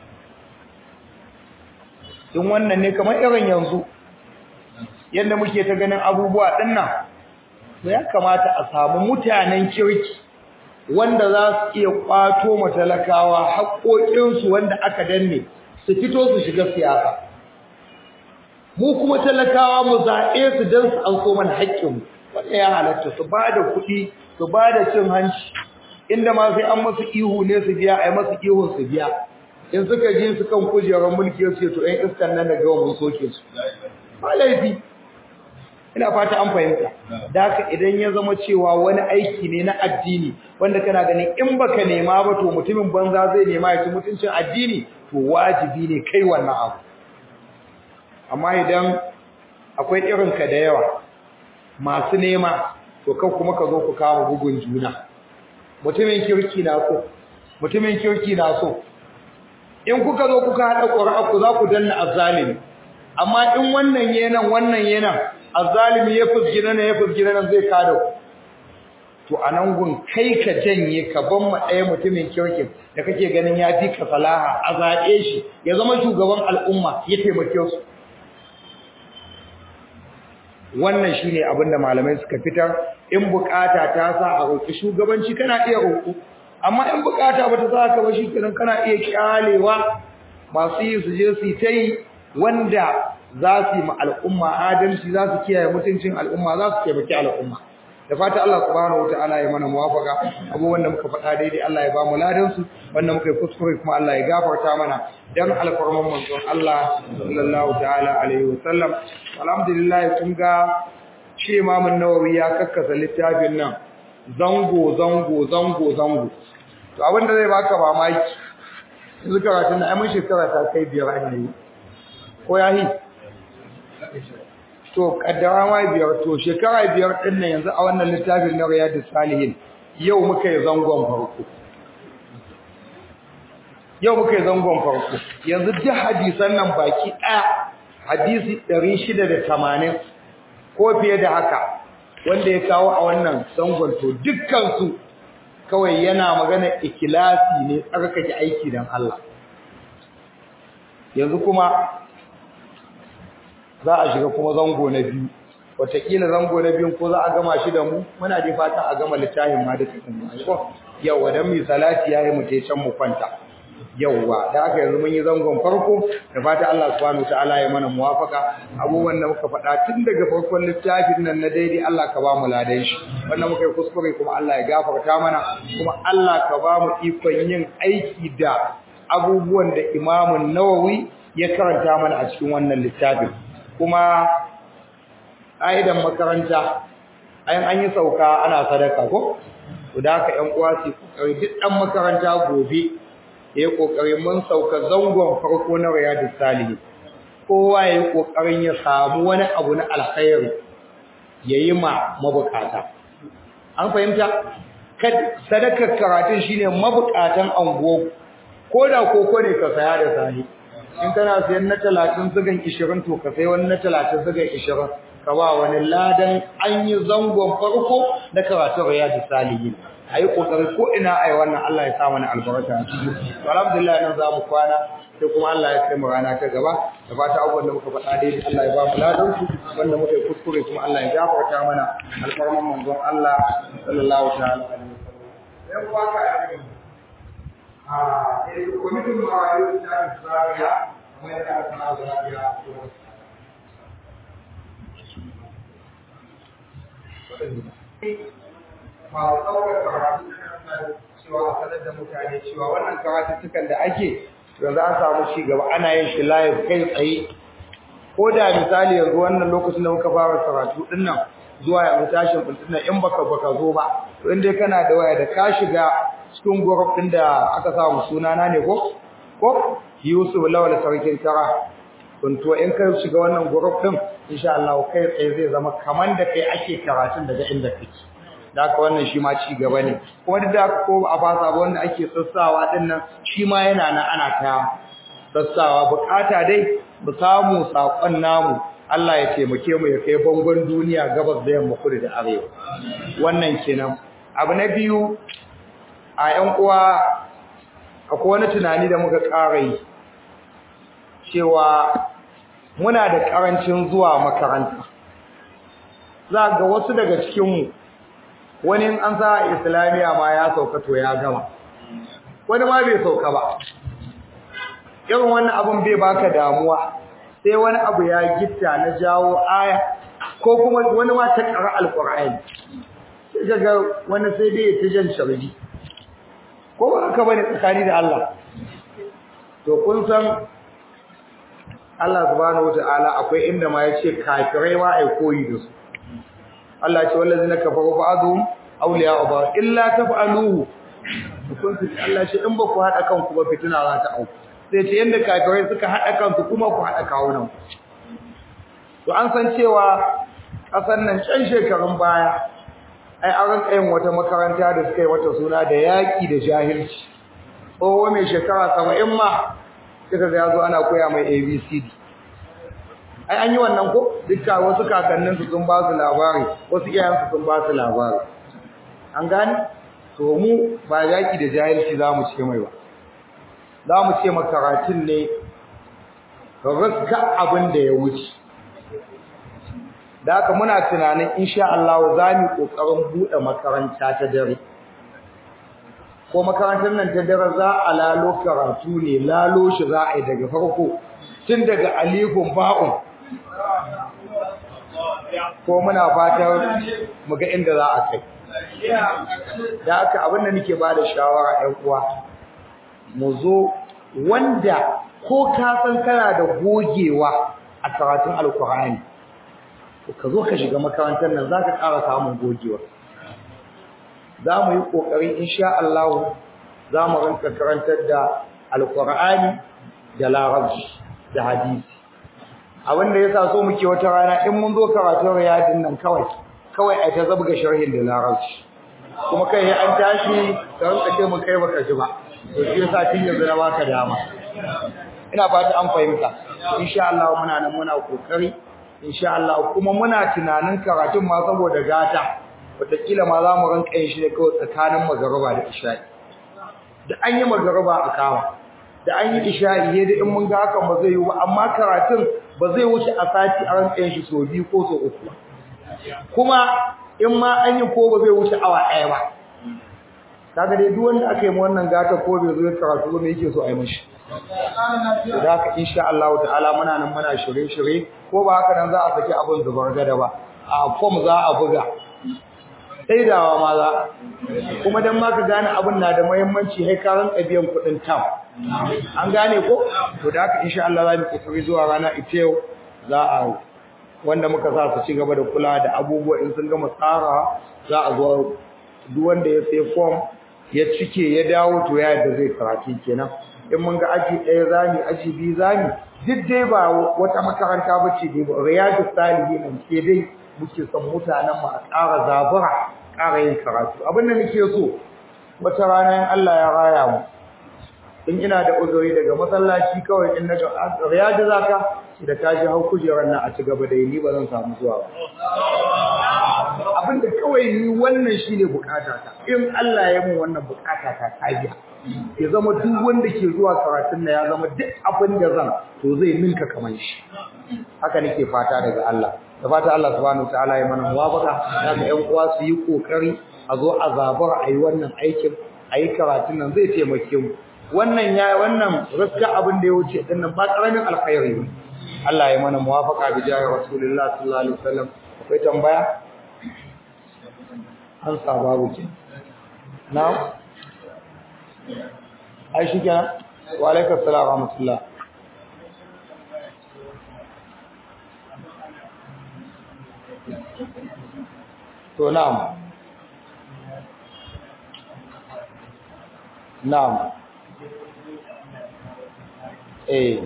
[SPEAKER 2] in wannan ne kamar irin yanzu yadda muke ta ganin abubuwa ɗinnan to ya kamata a samu mutanen kirki wanda za su iya ƙwato matalakawa haƙoƙinsu wanda aka danne su fito su shiga siyasa mu kuma talakawa mu zaɓe su don su an so mana haƙƙinmu wanda ya halatta su ba da kuɗi su ba da cin hanci inda ma sai an masu ihu ne su biya a yi masu ihun su biya in suka ji su kan kujerar mulki su ce to ɗan iskan nan da gawa mun soke su ba laifi ina fata an fahimta da haka idan ya zama cewa wani aiki ne na addini wanda kana ganin in baka nema ba to mutumin banza zai nema ya ci mutuncin addini to wajibi ne kai wannan abu amma idan akwai irinka da yawa masu nema to kan kuma ka zo ku kama bugun juna mutumin kirki na so mutumin kirki na so in kuka zo kuka haɗa ƙura'a ku za ku danna azzalimi amma in wannan yenan wannan yenan azzalimi ya fusgina ne ya fusgina nan zai kada ku to anan gun kai ka janye ka ban ma ɗaya mutumin kirkin da kake ganin ya fi ka salaha a zaɓe shi ya zama shugaban al'umma ya taimake su wannan shine abin da malamai suka fitar in bukata ta sa a roƙi shugabanci kana iya roƙo amma in bukata ba ta sa ka ba shikenan kana iya kyalewa masu yi su je su ta yi wanda za su yi ma al'umma adalci za su kiyaye mutuncin al'umma za su taimaki al'umma da fata Allah subhanahu wataala ya mana muwafaka abubuwan da muka faɗa daidai Allah ya ba mu ladan su wanda muka yi kuskure kuma Allah ya gafarta mana dan alfarman manzon Allah sallallahu ta'ala alaihi wasallam alhamdulillah kun ga shi Imam Nawawi ya kakkasa littafin nan zango zango zango zango to abin da zai baka mamaki yanzu karatun na mun shekara ta kai biyar an yi ko yahi to kaddara ma biyar to shekara biyar din nan yanzu a wannan littafin na Riyadus Salihin yau muka yi zangon farko yau muka yi zangon farko yanzu duk hadisan nan baki ɗaya hadisi 680 ko fiye da haka wanda ya kawo a wannan zangon to dukkan su kawai yana magana ikilasi ne tsarkake aiki dan Allah yanzu kuma za a shiga kuma zango na biyu wataƙila zango na biyun ko za a gama shi da mu muna dai fatan a gama littafin ma da cikin mu yawa dan mi salati yayi mu tai can mu kwanta yawa da aka yanzu mun yi zangon farko da fatan Allah subhanahu wataala ya mana muwafaka abubuwan da muka faɗa tun daga farkon littafin nan na daidai Allah ka ba mu ladan shi wannan muka yi kuskure kuma Allah ya gafarta mana kuma Allah ka ba mu ikon yin aiki da abubuwan da Imam Nawawi ya karanta mana a cikin wannan littafin kuma aidan makaranta ayin an yi sauka ana sadaka ko to da haka ƴan uwa su kokari duk dan makaranta gobe yayi kokari mun sauka zangon farko na riyadus salihin kowa yayi kokarin ya samu wani abu na alkhairi yayi ma mabukata an fahimta kad sadakar karatun shine mabukatan ango koda koko ne ka saya da sahi in kana sayan na 30 zugan 20 to ka sai wani na 30 zugan 20 ka ba wani ladan an yi zangon farko da karatun riyadus salihin ayi kokari ko ina ai wannan Allah ya sa mana albarka a ciki to alhamdulillah nan za mu kwana sai kuma Allah ya kai mu rana ta gaba da fata abubuwan da muka faɗa dai Allah ya ba mu ladan su wanda muka yi kuskure kuma Allah ya gafarta mana alfarman manzon Allah sallallahu ta'ala alaihi wasallam yan waka a cikin a eh kwamitin marayu ta Zaria kuma yana da sana Zaria masu ɗaukar karatu cewa a sanar da mutane cewa wannan karatuttukan da ake yanzu an samu ci gaba ana yin shi live kai tsaye ko da misali yanzu wannan lokacin da muka fara karatu din nan zuwa yanzu tashin bulletin nan in baka baka zo ba to in dai kana da waya da ka shiga cikin group din da aka samu sunana ne ko ko Yusuf Lawal sarkin kara kun to in ka shiga wannan group din insha Allah kai tsaye zai zama kaman da kai ake karatun daga inda kake da haka wannan shi ma ci gaba ne kuma duk da haka ko a fasa ba wanda ake sassawa din nan shi ma yana nan ana ta sassawa bukata dai mu samu sakon namu Allah ya taimake mu ya kai bangon duniya gabas da yamma kudu da arewa wannan kenan abu na biyu a yan uwa akwai wani tunani da muka ƙara yi cewa muna da ƙarancin zuwa makaranta za ga wasu daga cikinmu wani an sa islamiya ma ya sauka to ya gama wani ma bai sauka ba irin wannan abun bai baka damuwa sai wani abu ya gitta na jawo aya ko kuma wani ma ta ƙara alƙur'ani sai kaga wani sai dai ta jan sharbi ko ba haka bane tsakani da Allah to kun san Allah subhanahu wataala akwai inda ma yace kafirai ma ai koyi da su Allah ya ce wallazina kafaru ba'dhum awliya'u ba'd illa taf'aluhu kun su Allah ya ce in ba ku hada kanku ba fitina za ta auku sai ce yanda kafirai suka hada kansu kuma ku hada kawunan to an san cewa kasan nan can shekarun baya ai an ranka yin wata makaranta da suka yi wata suna da yaki da jahilci tsoho mai shekara 70 ma suka ga yazo ana koya mai ABCD ai an yi wannan ko dukka wasu kakannin su sun ba su labari wasu iyayen su sun ba su labari an gane to mu ba yaki da jahilci zamu ce mai ba zamu ce makaratun ne raska abin da ya wuce da haka muna tunanin insha Allah za mu kokarin bude makaranta ta dare ko makarantar nan ta dare za a lalo karatu ne lalo shi za a yi daga farko tun daga alifun ba'un ko muna fatan mu ga inda za a kai da haka abin da nake ba da shawara ɗan uwa mu zo wanda ko ka san kana da gogewa a karatun alkur'ani ka zo ka shiga makarantar nan za ka ƙara samun gogewa za mu yi ƙoƙari insha Allah za mu rinka karantar da alkur'ani da larabci da hadisi abin da yasa so muke wata rana in mun zo karatun riyadin nan kawai kawai ai ta zabga sharhin da larabci kuma kai an tashi ka rinka ce mun kai baka ji ba to shi yasa tun yanzu na baka dama ina fata an fahimta insha Allah muna nan muna kokari insha Allah kuma muna tunanin karatun ma saboda gata wataƙila ma za mu rinka yin shi ne kawai tsakanin magariba da isha'i da an yi magariba a kama da an yi isha'i ne da in mun ga hakan ba zai yi ba amma karatun ba zai wuce a sati a rinka yin shi so biyu ko so uku ba kuma in ma an yi ko ba zai wuce awa ɗaya ba kaga dai duk wanda aka yi ma wannan gata ko bai zo ya karatu ba me yake so a yi mashi da haka insha Allah ta'ala muna nan muna shirye-shirye ko ba haka nan za a saki abin zubar gada ba a form za a buga saidawa ma za kuma dan ma ka gane abin na da muhimmanci sai ka ranka biyan kuɗin tam an gane ko to da haka insha Allah za mu kokari zuwa rana ita yau za a wanda muka sa su ci gaba da kula da abubuwa in sun gama tsara za a zo duk wanda ya sai form ya cike ya dawo to ya yadda zai karatu kenan in mun ga aji ɗaya zami aji biyu zami duk dai ba wata makaranta ba ce dai ba riyadu salihin ke dai muke son mutanen mu a ƙara zabura ƙara yin karatu abin da nake so wata rana in Allah ya raya mu in ina da uzuri daga masallaci kawai in naga riyadu zaka da ta ji hau kujerar nan a ci gaba da yi ni ba zan samu zuwa ba abin da kawai ni wannan shine bukata ta in Allah ya mun wannan bukata ta tabiya ya zama duk wanda ke zuwa karatun nan ya zama duk abin da zan to zai ninka kaman shi haka nake fata daga Allah da fata Allah subhanahu wataala ya mana muwafaqa daga ƴan uwa su yi kokari a zo a zabar a yi wannan aikin a yi karatun nan zai taimake mu wannan ya wannan gaskiya abin da ya wuce din nan ba karamin alkhairi ne Allah ya mana muwafaqa bi jahi rasulullah sallallahu alaihi wasallam akwai tambaya an sa babu ke now ai shi kenan wa alaikum assalam wa rahmatullah to na'am na'am eh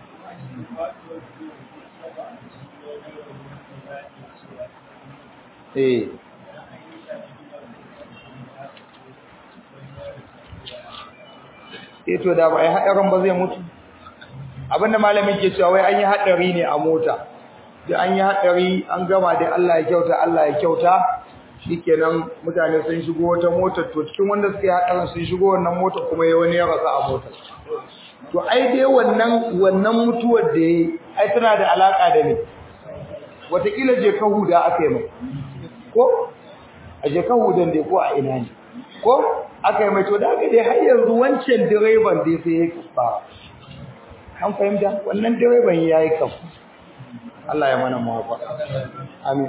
[SPEAKER 2] eh eh to da ba ai hadarin ba zai mutu abinda malamin ke cewa wai an yi hadari ne a mota da an yi hadari an gama da Allah ya kyauta Allah ya kyauta shikenan mutane sun shigo wata motar to cikin wanda suka yi hadarin sun shigo wannan motar kuma ya wani ya rasa a motar to ai dai wannan wannan mutuwar da yayi ai tana da alaka da ni wataƙila je ka huda aka yi mai ko a je ka hudan dai ko a ina ne ko aka yi mai to da aka dai har yanzu wancan direban dai sai ya kafa an fahimta wannan direban ya yi kafa Allah ya mana mawafa amin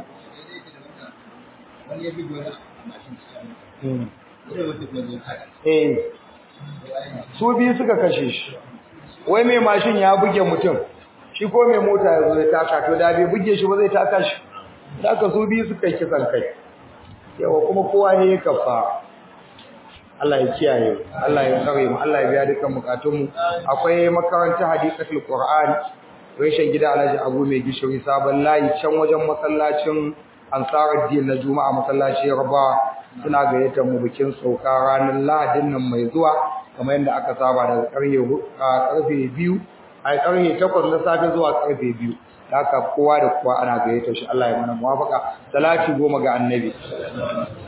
[SPEAKER 2] eh su biyu suka kashe shi wai mai mashin ya buge mutum shi ko mai mota ya zo ya taka to da bai buge shi ba zai taka shi taka su biyu suka yi kisan kai yawa kuma kowa ne ya kafa Allah ya kiyaye Allah ya tsare mu Allah ya biya dukkan bukatun mu akwai makarantar hadisatul qur'an reshen gida Alhaji Abu mai gishiri sabon layi can wajen masallacin Ansaruddin na Juma'a masallaci Yarba suna gayyatar mu bikin sauka ranar Lahadin nan mai zuwa kamar yadda aka saba daga karfe karfe 2 ai karfe 8 na safe zuwa karfe 2 haka kowa da kowa ana gayyatar shi Allah ya mana muwafaka salati goma ga annabi